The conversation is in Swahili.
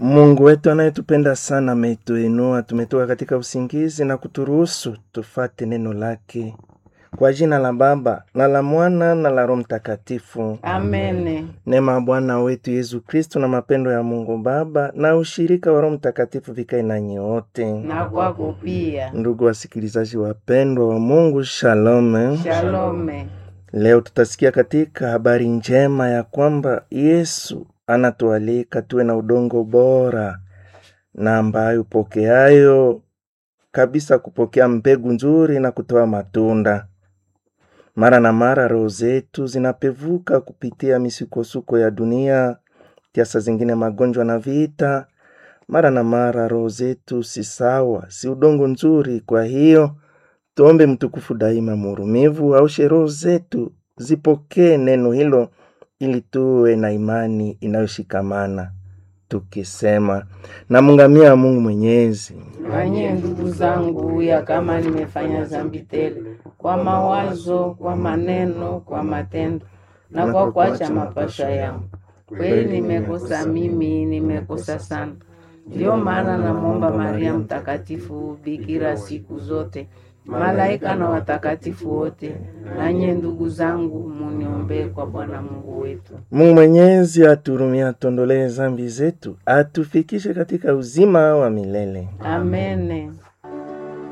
Mungu wetu anayetupenda sana ametuinua, tumetoka katika usingizi na kuturuhusu tufate neno lake. Kwa jina la Baba na la Mwana na la Roho Mtakatifu. Amene. Neema ya Bwana wetu Yesu Kristo na mapendo ya Mungu Baba na ushirika wa Roho Mtakatifu vikae nanyi wote. Na kwako pia. Ndugu wasikilizaji wapendwa wa Mungu, shalom. Shalome. Leo tutasikia katika habari njema ya kwamba Yesu anatualika tuwe na udongo bora na ambayo upokeayo kabisa kupokea mbegu nzuri na kutoa matunda. Mara na mara roho zetu zinapevuka kupitia misukosuko ya dunia, kiasa zingine magonjwa na vita. Mara na mara roho zetu si sawa, si udongo nzuri. Kwa hiyo tuombe mtukufu daima muhurumivu aushe roho zetu zipokee neno hilo, ili tuwe na imani inayoshikamana tukisema, namungamia Mungu Mwenyezi Wanye ndugu zangu, ya kama nimefanya dhambi tele kwa mawazo, kwa maneno, kwa matendo na kwa kuacha mapasha yangu, kweli nimekosa mimi, nimekosa sana. Ndiyo maana namwomba Maria Mtakatifu, bikira siku zote, malaika na watakatifu wote, nanye ndugu zangu, muniombee kwa Bwana Mungu wetu. Mungu Mwenyezi aturumia, atuondolee zambi zetu, atufikishe katika uzima wa milele. Amene.